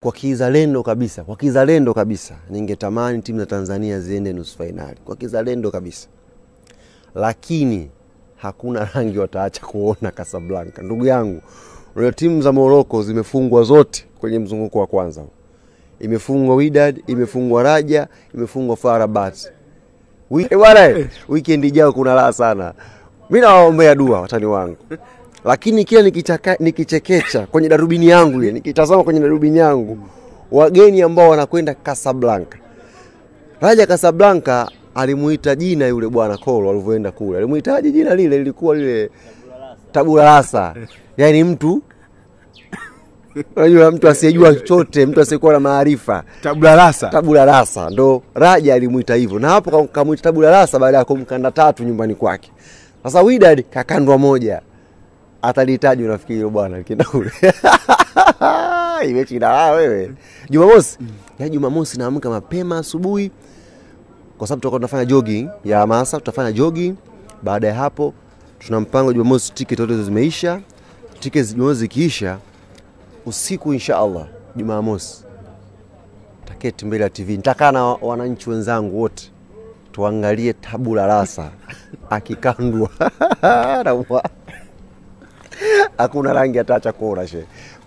kwa kizalendo kabisa, kwa kizalendo kabisa, ningetamani timu za Tanzania ziende nusu fainali kwa kizalendo kabisa, lakini hakuna rangi wataacha kuona Casablanca. Ndugu yangu, unajua timu za Morocco zimefungwa zote kwenye mzunguko wa kwanza. Imefungwa Wydad, imefungwa Raja, imefungwa FAR Rabat. Wi- Eh, bwana, eh, weekend ijayo kuna raha sana. Mimi nawaombea dua watani wangu, lakini kila nikichaka, nikichekecha kwenye darubini yangu ile, nikitazama kwenye darubini yangu wageni ambao wanakwenda Casablanca. Raja Casablanca alimuita jina yule bwana Kolo alivyoenda kule, alimuitaje jina lile? Lilikuwa lile tabula rasa, yaani mtu unajua, mtu asiyejua chochote, mtu asiyekuwa na maarifa Tabula rasa. tabula rasa ndo Raja alimuita hivyo, na hapo kam- kamuita tabula rasa baada ya kumkanda tatu nyumbani kwake. Sasa Wydad kakandwa moja, atalihitaji unafikiri hilo bwana likienda kule imechinda raha wewe. Jumamosi ya Jumamosi naamka mapema asubuhi, kwa sababu tutakuwa tunafanya jogging ya hamasa, tutafanya jogging. Baada ya hapo, tuna mpango Jumamosi, tiketi zote zimeisha. Tiketi Jumamosi zikiisha, usiku insha Allah Jumamosi taketi mbele ya TV, nitakaa na wananchi wenzangu wote tuangalie tabula rasa akikandwa na mwa- hakuna rangi ataacha kuona she